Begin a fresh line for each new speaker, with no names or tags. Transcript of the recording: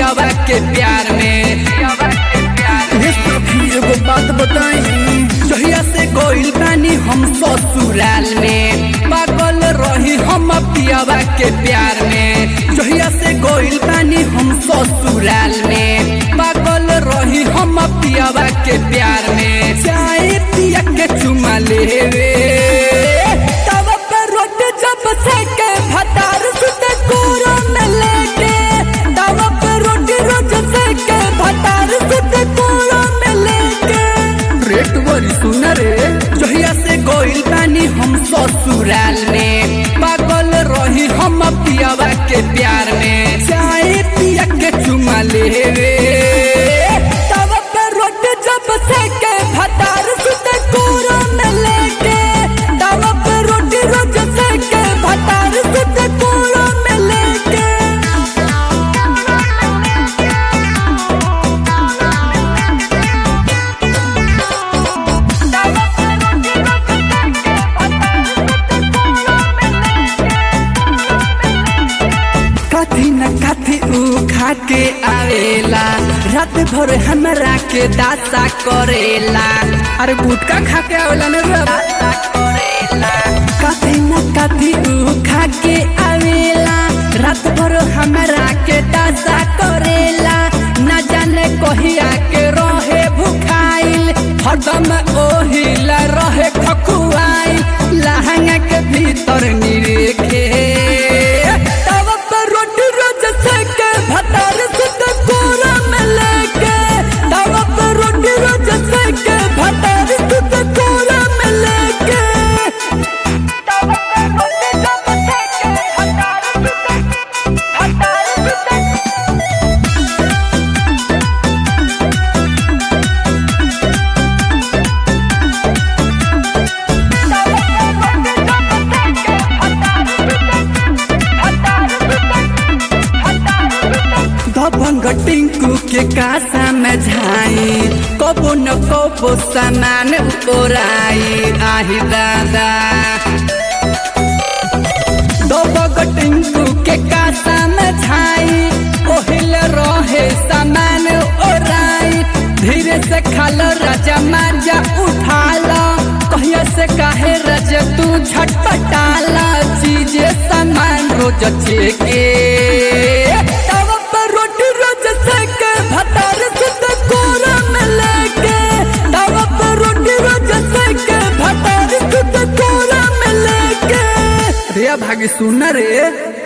पियावा के प्यार में
ये सखी एगो बात बताई
जहिया से गोइल बानी हम ससुराल में पागल रही हम पियावा के प्यार में जहिया से गोइल बानी हम ससुराल में पागल रही हम पियावा के प्यार में चाय पिया के चुमा लेवे तब पर रोट जब से के भतार सुते कोरो में लेके तब पर रोटी रोज से के भतार सुते कोरो में लेके
रेट बड़ी सुना रे
जहिया से गोइल बानी हम ससुराल में पागल रही हम पियावा के प्यार में चाय पिया के चुमा लेवे तब पे रोटी जब से के भतार सुते कोरो में लेके तब पे रोटी रोज से के भतार सुते कोरो में लेके कथी न कथी ऊ खा के आवेला रात भर हमरा के दासा करेला
अरे गुटका खा के आवेला ने रे
दासा करेला कथी न कथी ऊ खा के आवेला रात भर हमरा के दासा करेला न जाने कहिया के रहे भुखाइल हरदम ओहिला रहे खकुआइल लहंगा के भीतर निरेखे तब पर रोटी रोज सेके भतार सुत कोरा में लेके तब पर रोटी रोज सेके भतार सुत कोरा में लेके तब पर रोटी जब सेके भतार सुत भतार सुत दबंग टिंकू के कासा में झाई कबो न कबो सामान ओराई आही दादा दबंग टिंकू के कासा में झाई ओहिल रहे सामान ओराई धीरे से खाल राजा माजा उठाला कहिया से काहे रज तू झटपटाला चीजे सामान रोज चेके तब पर रोटी रोज सेके भतार सुत कोरा में लेके तब पर रोटी रोज सेके भतार सुत कोरा में लेके
रे भागी सुना रे